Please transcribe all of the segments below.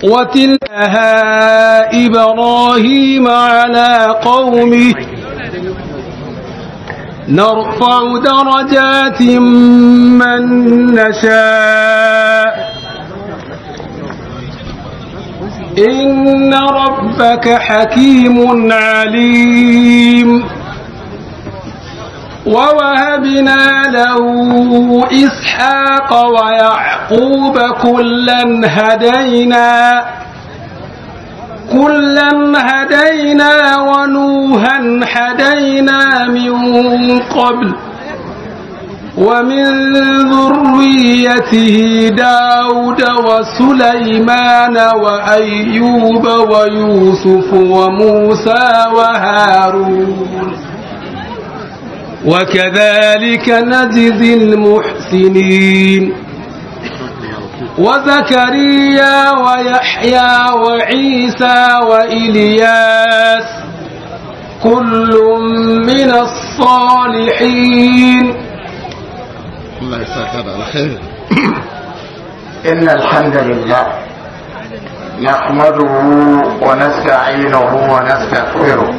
وتلها إبراهيم على قومه نرفع درجات من نشاء إن ربك حكيم عليم ووهبنا له إسحاق ويعقوب كلا هدينا كلا هدينا ونوحا هدينا من قبل ومن ذريته داود وسليمان وأيوب ويوسف وموسى وهارون وكذلك نجزي المحسنين وزكريا ويحيى وعيسى وإلياس كل من الصالحين الله يسعدك على خير إن الحمد لله نحمده ونستعينه ونستغفره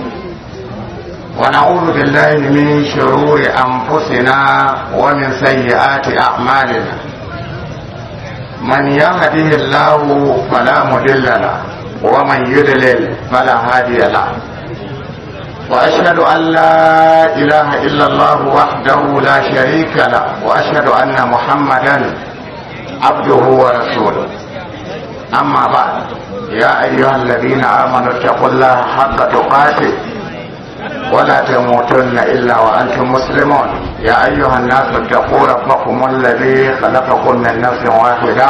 ونعوذ بالله من شرور أنفسنا ومن سيئات أعمالنا من يهده الله فلا مضل له ومن يضلل فلا هادي له وأشهد أن لا إله إلا الله وحده لا شريك له وأشهد أن محمدا عبده ورسوله أما بعد يا أيها الذين آمنوا اتقوا الله حق تقاته ولا تموتن إلا وأنتم مسلمون يا أيها الناس اتقوا ربكم الذي خلقكم من نفس واحدة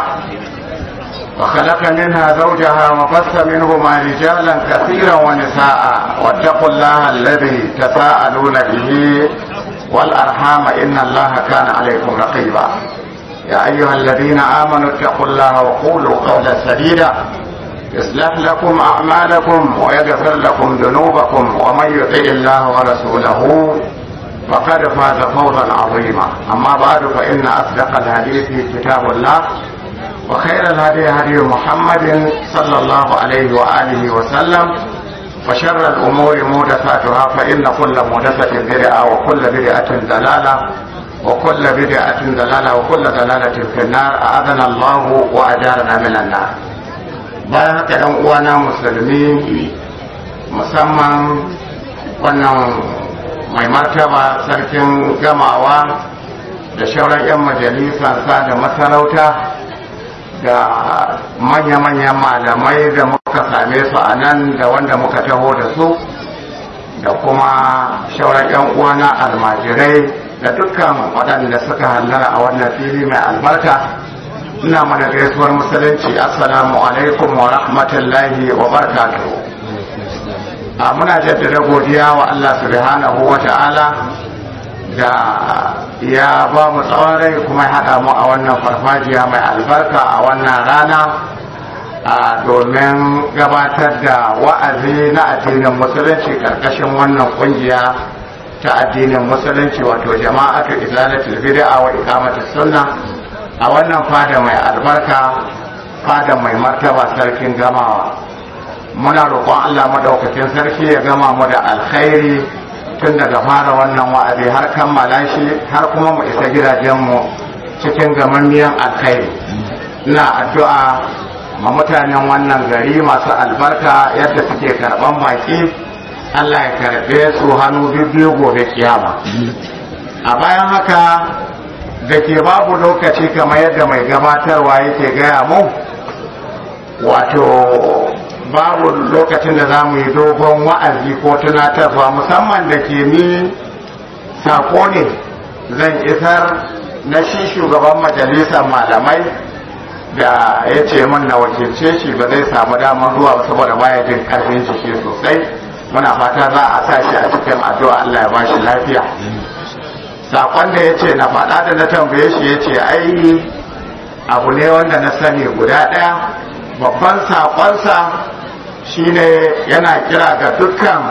وخلق منها زوجها وبث منهما رجالا كثيرا ونساء واتقوا الله الذي تساءلون به والأرحام إن الله كان عليكم رقيبا يا أيها الذين آمنوا اتقوا الله وقولوا قولا سديدا يصلح لكم أعمالكم ويغفر لكم ذنوبكم ومن يطع الله ورسوله فقد فاز فوزا عظيما أما بعد فإن أصدق الحديث كتاب الله وخير الهدي هدي محمد صلى الله عليه وآله وسلم وشر الأمور محدثاتها فإن كل محدثة بدعة وكل بدعة ضلالة وكل بدعة ضلالة وكل ضلالة في النار أعاذنا الله وأجارنا من النار bayan haka ɗan uwana musulmi musamman wannan mai martaba sarkin gamawa da shauran 'yan majalisansa da masarauta da manya-manyan malamai da muka same su a nan da wanda muka taho da su da kuma shauran 'yan uwana almajirai da dukkan waɗanda suka hallara a wannan fili mai albarka ina mana gaisuwar musulunci assalamu alaikum wa rahmatullahi wa barakatuhu a muna jaddada godiya wa Allah subhanahu wa ta'ala da ya ba mu tsawon rai kuma ya haɗa mu a wannan farfajiya mai albarka a wannan rana a domin gabatar da wa'azi na addinin musulunci karkashin wannan kungiya ta addinin musulunci wato jama'atu izalatul bid'a wa iqamatus sunna a wannan fada mai albarka fada mai martaba sarkin gamawa muna roƙon Allah madaukakin sarki ya gama mu da alkhairi tun daga fara wannan wa'azi har kammala shi har kuma mu isa gidajenmu cikin gamammiyan alkhairi ina addu'a ma mutanen wannan gari masu albarka yadda suke karɓan baki Allah ya karɓe su hannu biyu gobe kiyama a bayan haka da ke babu lokaci kamar yadda mai gabatarwa yake gaya mu wato babu lokacin da za mu yi dogon wa'azi ko tunatarwa musamman da ke ni sako ne zan isar na shi shugaban majalisar malamai da ya ce min na wakilce shi ba zai samu damar zuwa ba saboda baya jin karfin jiki sosai muna fata za a sa shi a cikin addu'a Allah ya ba shi lafiya sakon da ya ce na faɗa da na tambaye shi ya ce ai abu ne wanda na sani guda ɗaya babban sakonsa shine yana kira ga dukkan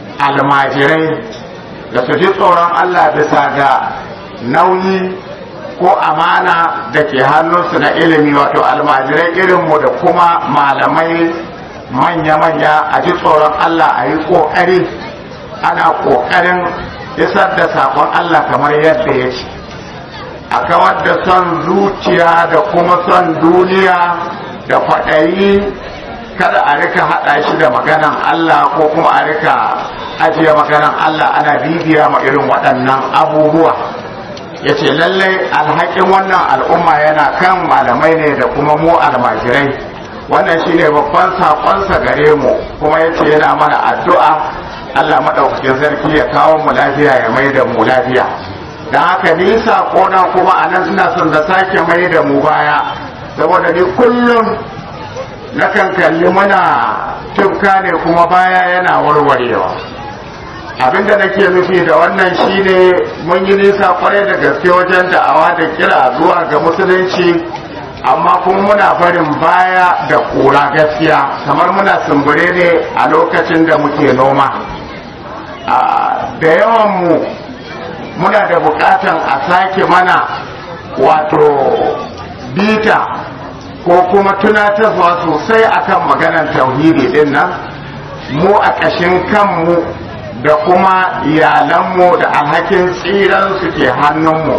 almajirai da su ji tsoron Allah bisa ga nauyi ko amana da ke hannunsu na ilimi wato almajirai irinmu da kuma malamai manya-manya a ji tsoron Allah a yi ƙoƙari ana ƙoƙarin isar da saƙon Allah kamar yadda ya ce a kawar da son zuciya da kuma son duniya da kwaɗayi kada a rika haɗa shi da maganan Allah ko kuma a rika ajiye maganan Allah ana bibiya ma irin waɗannan abubuwa ya ce lallai alhakin wannan al'umma yana kan malamai ne da kuma mu almajirai wannan shi ne babban saƙonsa gare mu kuma ya ce yana mana addu'a Allah maɗaukakin sarki ya kawo mu lafiya ya mai da mu lafiya da haka ni saƙona kuma a nan suna son da sake mai da mu baya saboda ni kullum nakan kalli muna tufka ne kuma baya yana warwarewa abinda nake nufi da wannan shine mun yi nisa kwarai da gaske wajen da'awa da kira zuwa ga musulunci amma kuma muna barin baya da kura gaskiya kamar muna sumbure ne a lokacin da muke noma da yawan mu muna da bukatan a sake mana wato bita ko kuma tunatarwa sosai akan maganar tauhidi din nan mu a ƙashin kanmu da kuma iyalanmu da alhakin tsiran su ke hannunmu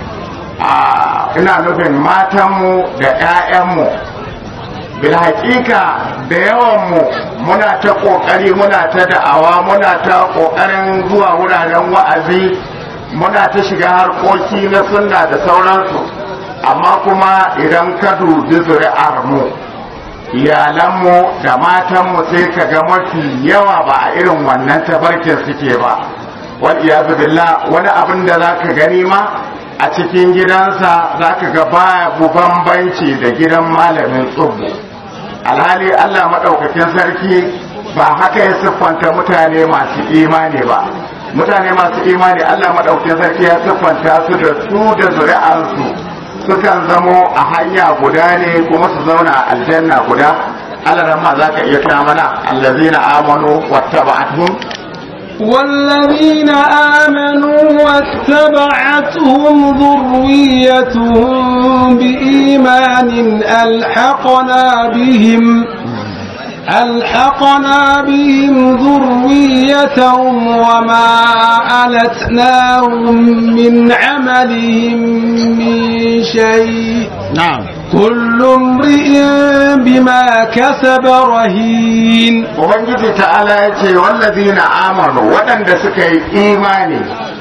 ina nufin matanmu da 'ya'yanmu bilhaƙiƙa da yawanmu muna ta ƙoƙari muna ta da'awa muna ta ƙoƙarin zuwa wuraren wa'azi muna ta shiga harkoki na sunna da sauransu amma kuma idan ka dubi zuri'ar mu iyalanmu da matanmu sai ka ga mafi yawa ba a irin wannan tabarkin suke ba wal iyazu billah wani abin da za ka gani ma a cikin gidansa za ka ga babu bambanci da gidan malamin tsubu alhali allah maɗaukakin sarki ba haka ya siffanta mutane masu imani ba mutane masu imani allah maɗaukakin sarki ya siffanta su da su da zuri'ansu sukan zamo a hanya guda ne kuma su zauna a aljanna guda Allah ma za ka iya tuna mana allazina amanu wattaba'atuhum والذين آمنوا واتبعتهم ذريتهم بإيمان ألحقنا بهم ألحقنا بهم ذريتهم وما ألتناهم من عملهم من شيء نعم كل امرئ بما كسب رهين ubangiji ta'ala ya ce wallazina amanu waɗanda suka yi imani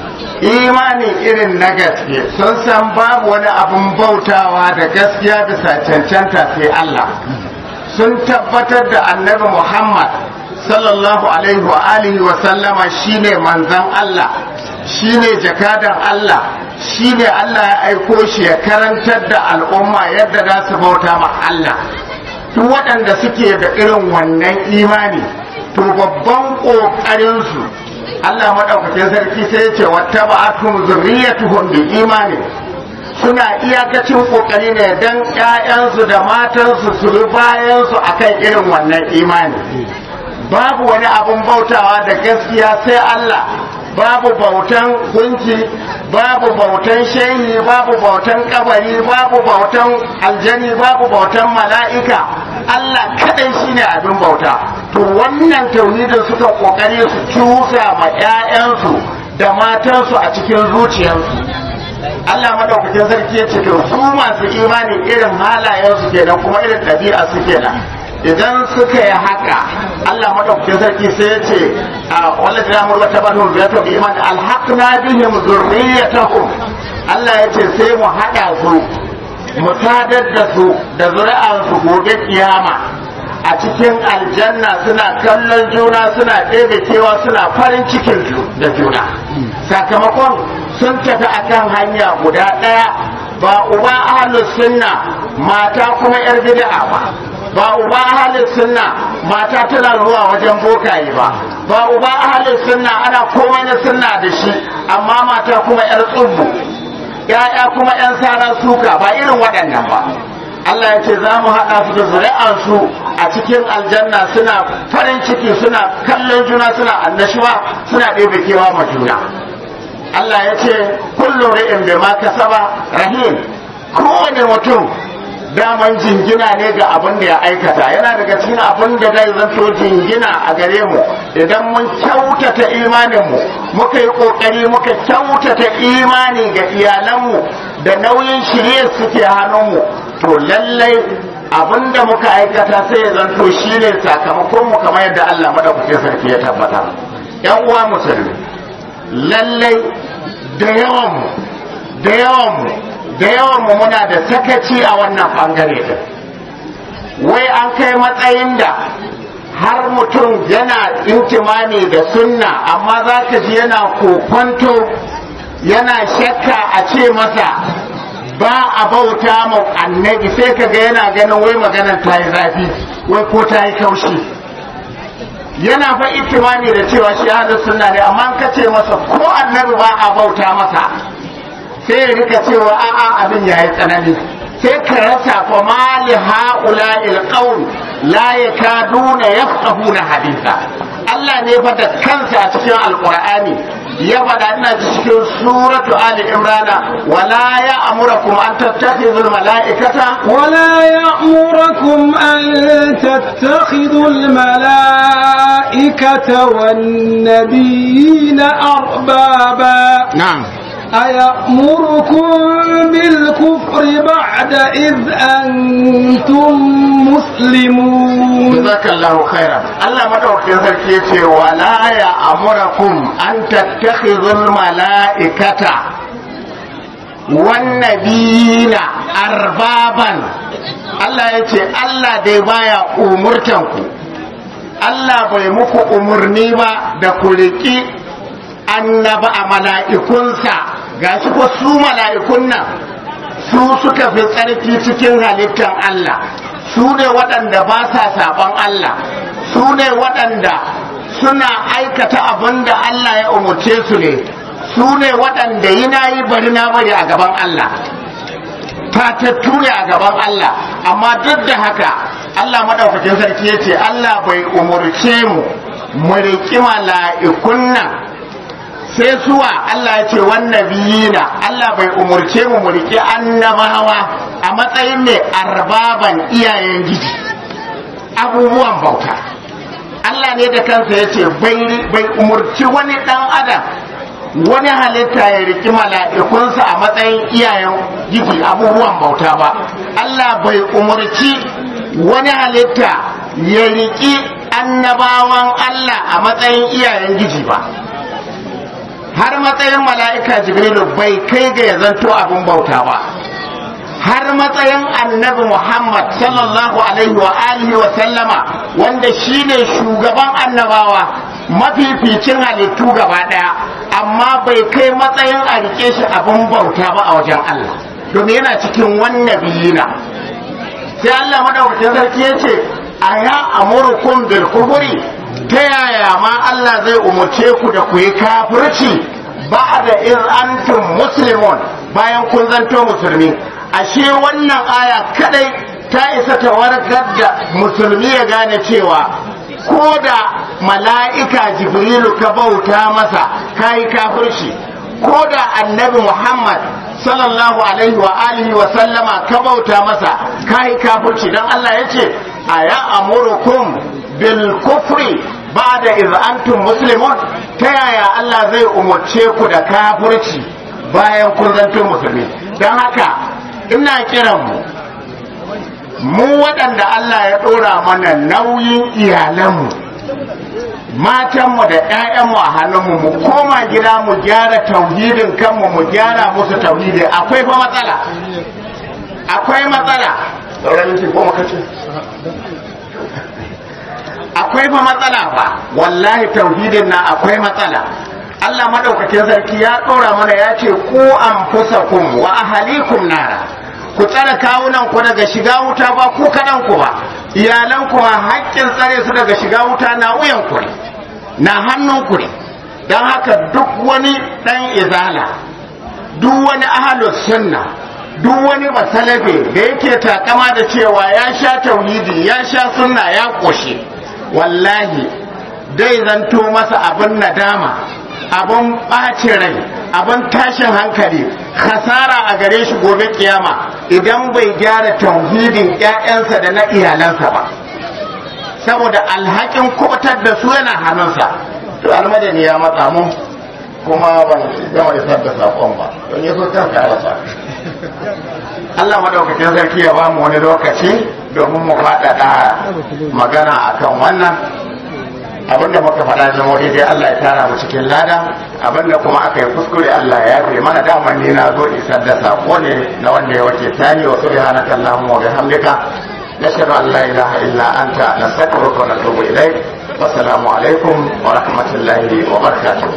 imani irin na gaske sun san babu wani abin bautawa da gaskiya bisa cancanta sai Allah sun tabbatar da annabi Muhammad sallallahu alaihi wa alihi wa sallama shine manzon Allah shine jakadan Allah shine Allah ya aiko shi ya karantar da al'umma yadda za su bauta ma Allah duk waɗanda suke da irin wannan imani to babban ƙoƙarinsu Allah maɗaukakin sarki sai ya ce wata ba'atum zurriyatuhum bi imani suna iyakacin kokari ne don ƴaƴansu da matansu su bi bayansu akan irin wannan imani babu wani abun bautawa da gaskiya sai Allah babu bautan gunki babu bautan shehi babu bautan kabari babu bautan aljani babu bautan mala'ika Allah kadai shine abin bauta to wannan tauhidin suka kokari su cusa ma 'ya'yansu da matansu a cikin zuciyarsu Allah madaukakin sarki ya ce to su masu imani irin halayensu kenan kuma irin ɗabi'a su kenan idan suka yi haka Allah madaukakin sarki sai ya ce a wallahi na murwa ta banu ya to iman alhaqna bihim zurriyatahum Allah ya ce sai mu hada su mu sadar da su da zuri'ar su gobe kiyama a cikin aljanna suna kallon juna suna ɗebe kewa suna farin cikin da juna sakamakon sun tafi akan hanya guda ɗaya ba uba ahlus sunna mata kuma yar bid'a ba ba uba ahalin sunna mata tana zuwa wajen bokaye ba ba uba ahalin sunna ana komai na sunna da shi amma mata kuma yar tsubbu ya'ya kuma yan sara suka ba irin waɗannan ba Allah ya ce za mu haɗa su da zuri'ansu a cikin aljanna suna farin ciki suna kallon juna suna annashuwa suna ɗebe kewa ma juna Allah ya ce kullu ri'in bima kasaba rahim kowane mutum daman jingina ne ga abin da ya aikata yana daga cikin abin da zai zanto jingina a gare mu idan mun kyautata imaninmu muka yi kokari muka kyautata imani ga iyalanmu da nauyin shirye suke hannunmu to lallai abin da muka aikata sai ya zanto shine sakamakon mu kamar yadda Allah madaukakin sarki ya tabbata yan uwa musulmi lallai da yawanmu da yawanmu da yawanmu muna da sakaci a wannan bangare din wai an kai matsayin da har mutum yana intimani da sunna amma za ka ji yana kokonto yana shakka a ce masa ba a bauta ma annabi sai ka ga yana ganin wai maganar ta yi zafi wai ko ta yi kaushi yana fa itimani da cewa shi ahlus sunna ne amma ka ce masa ko annabi ba a bauta masa sai ya rika cewa a'a abin yayi tsanani sai ka rasa fa mali haula il qaul la yakaduna yafqahuna haditha Allah ne fa da kansa a cikin alqur'ani ya faɗa ina cikin suratu ali imrana wala ya amurakum an tattakhidul mala'ikata ولا يأمركم أن تتخذوا الملائكة والنبيين أربابا na'am أيأمركم بالكفر بعد إذ أنتم مسلمون jazakallahu khairan Allah madaukakin sarki yace wala ya amurakum an tattakhidul mala'ikata wan nabiyina arbaban Allah yace Allah dai baya umurtan ku Allah bai muku umurni ba da ku riki annaba a mala'ikunsa gashi ko su mala'ikun nan su suka fi tsarki cikin halittar Allah su ne waɗanda ba sa saban Allah su ne waɗanda suna aikata abin da Allah ya umarce su ne su ne waɗanda yi na yi bari na bari a gaban Allah fatattu ne a gaban Allah amma duk da haka Allah maɗaukakin sarki ya ce Allah bai umarce mu mu riƙi mala'ikun nan sai suwa Allah ya ce wannan biyina Allah bai umurce mu mu riƙe annabawa a matsayin ne arbaban iyayen giji abubuwan bauta Allah ne da kansa ya ce bai umurci wani ɗan adam wani halitta ya riƙi mala'ikunsa a matsayin iyayen giji abubuwan bauta ba Allah bai umurci wani halitta ya riƙi annabawan Allah a matsayin iyayen giji ba har matsayin mala'ika jibrilu bai kai ga ya zanto abin bauta ba har matsayin annabi muhammad sallallahu alaihi wa alihi wa sallama wanda shine shugaban annabawa mafificin halittu gaba daya amma bai kai matsayin a rike shi abin bauta ba a wajen allah domin yana cikin wannan biyina sai allah madaukakin sarki ya ce a ya amurkum bil kufuri ta yaya ma Allah zai umarce ku da ku yi kafirci ba da in antum muslimun bayan kun zanto musulmi ashe wannan aya kadai ta isa ta warkar da musulmi ya gane cewa ko da mala'ika jibrilu ka bauta masa ka yi kafirci ko da annabi muhammad sallallahu alaihi wa alihi wa sallama ka bauta masa ka yi kafirci don Allah ya ce a ya amurukum bil kufri ba da antum muslimun ta yaya Allah zai umarce ku da kafirci bayan kun zanto musulmi don haka ina kiran mu mu waɗanda Allah ya ɗora mana nauyin iyalanmu matanmu da 'ya'yanmu a hannunmu mu koma gida mu gyara tauhidin kanmu mu gyara musu tauhidi akwai fa matsala akwai matsala akwai fa matsala ba wallahi tauhidin na akwai matsala Allah madaukakin sarki ya ɗora mana ya ce ku anfusakum wa ahalikum nara ku tsare kawunan ku daga shiga wuta ba ku kaɗan ku ba iyalan ku ma haƙƙin tsare su daga shiga wuta na wuyan ku ne na hannun ku ne don haka duk wani ɗan izala duk wani ahalus sunna duk wani basalafe da yake takama da cewa ya sha tauhidi ya sha sunna ya ƙoshe wallahi dai zanto masa abin nadama abin ɓacin rai abin tashin hankali khasara a gare shi gobe kiyama idan bai gyara tauhidin ƴaƴansa da na iyalansa ba saboda alhakin kubutar da su yana hannunsa to almadani ya matsa mu kuma ban gama isar da saƙon ba don ya so kan karasa Allah madaukakin sarki ya ba mu wani lokaci domin mu faɗaɗa magana akan wannan abinda muka faɗa zama daidai Allah ya tara mu cikin lada abinda kuma aka yi kuskure Allah ya yafe mana daman ni na zo isar da sako ne na wanda ya wace tani wa subhanaka allahumma wa bihamdika nashhadu an la ilaha illa anta nastaghfiruka wa natubu ilayk wassalamu alaikum wa rahmatullahi wa barakatuh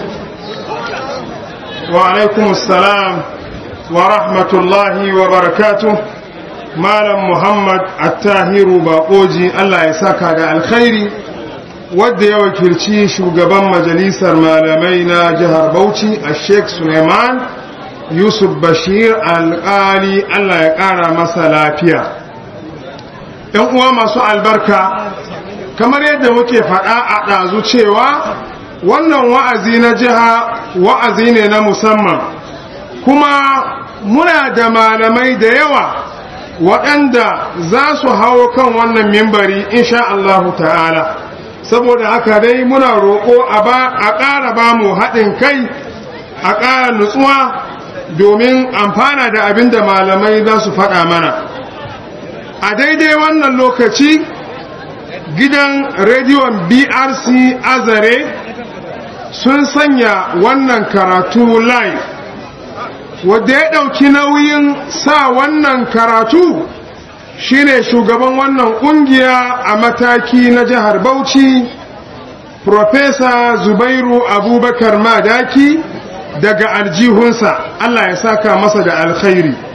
wa alaikum assalam wa rahmatullahi wa barakatuh malam muhammad attahiru baƙoji Allah ya saka da alkhairi wadda ya wakilci shugaban majalisar malamai na jihar Bauchi a Sheikh Suleiman Yusuf Bashir alƙali Allah ya ƙara masa lafiya. ‘Yan uwa masu albarka, kamar yadda muke faɗa a ɗazu cewa wannan wa'azi na jiha wa'azi ne na musamman, kuma muna da malamai da yawa waɗanda za su hawo kan wannan mimbari insha Allahu ta'ala. saboda haka dai muna roƙo a ƙara ba mu haɗin kai a ƙara nutsuwa domin amfana da abin da malamai za su faɗa mana a daidai wannan lokaci gidan rediyon brc azare sun sanya wannan karatu live wadda ya ɗauki nauyin sa wannan karatu shine shugaban wannan kungiya a mataki na jihar Bauchi Profesa Zubairu Abubakar Madaki daga aljihunsa Allah ya saka masa da alkhairi